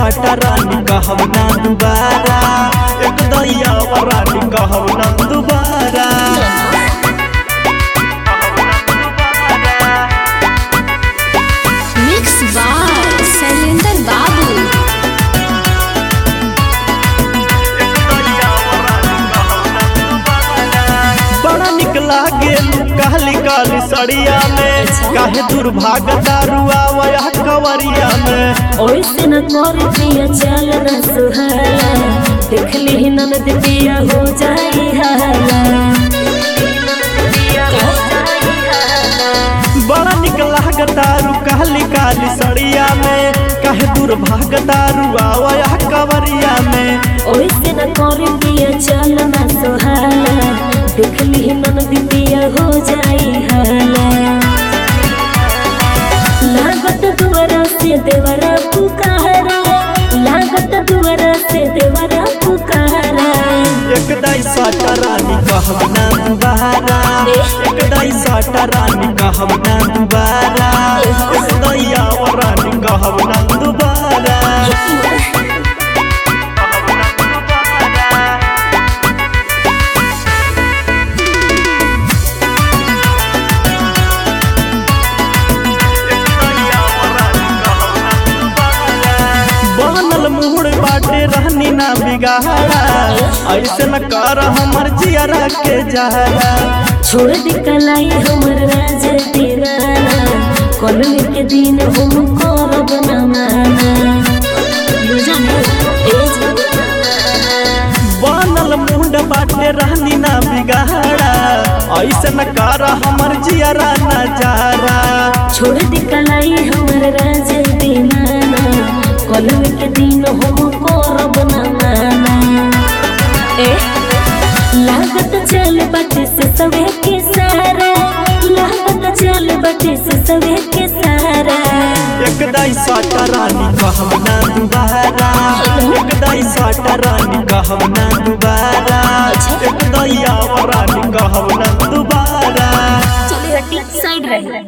साटा रानी कहब ना दोबारा एक दैया रानी कहब ना दोबारा मिक्स बाय शैलेंद्र बाबू बड़ा निक लागे काली काली सड़िया में काहे दुर्भाग दारुआ वया कवरिया में ओइसे न कर पिया चल न सुहाला देख ली ननद पिया हो जाई हाला बड़ा निक लाग दारू काली काली सड़िया में काहे दुर्भाग दारुआ वया कवरिया में ओइसे न कर पिया चल न सुहाला देख ली ननद पिया हो जाई हाला लागत दुआरा से देवरा पुकारा लागत दुआरा से देवरा पुकारा एक दाई साटा रानी कहब ना दोबारा एक दाई साटा रानी कहब ना दोबारा एक दैया रानी कहब ना दोबारा बनल मुहड़ बाटे रहनी ना बिगाड़ा ऐसे न कर हमर जियरा के जहरा छोड़ दी कलाई हमर राज दीवाना कलमी के दिन हम करब न माना बुझने बनल मुंड बाटे रहनी ना बिगाड़ा ऐसे न कर हमर जियरा नजारा छोड़ दी कलाई हमर राज दीवाना कलमी के दिन हम करब न माना ए लागत चल बटे से सवे के सारा लागत चल बटे से सवे के सारा एक दाई साटा रानी कहब ना दोबारा एक दाई साटा रानी कहब ना दोबारा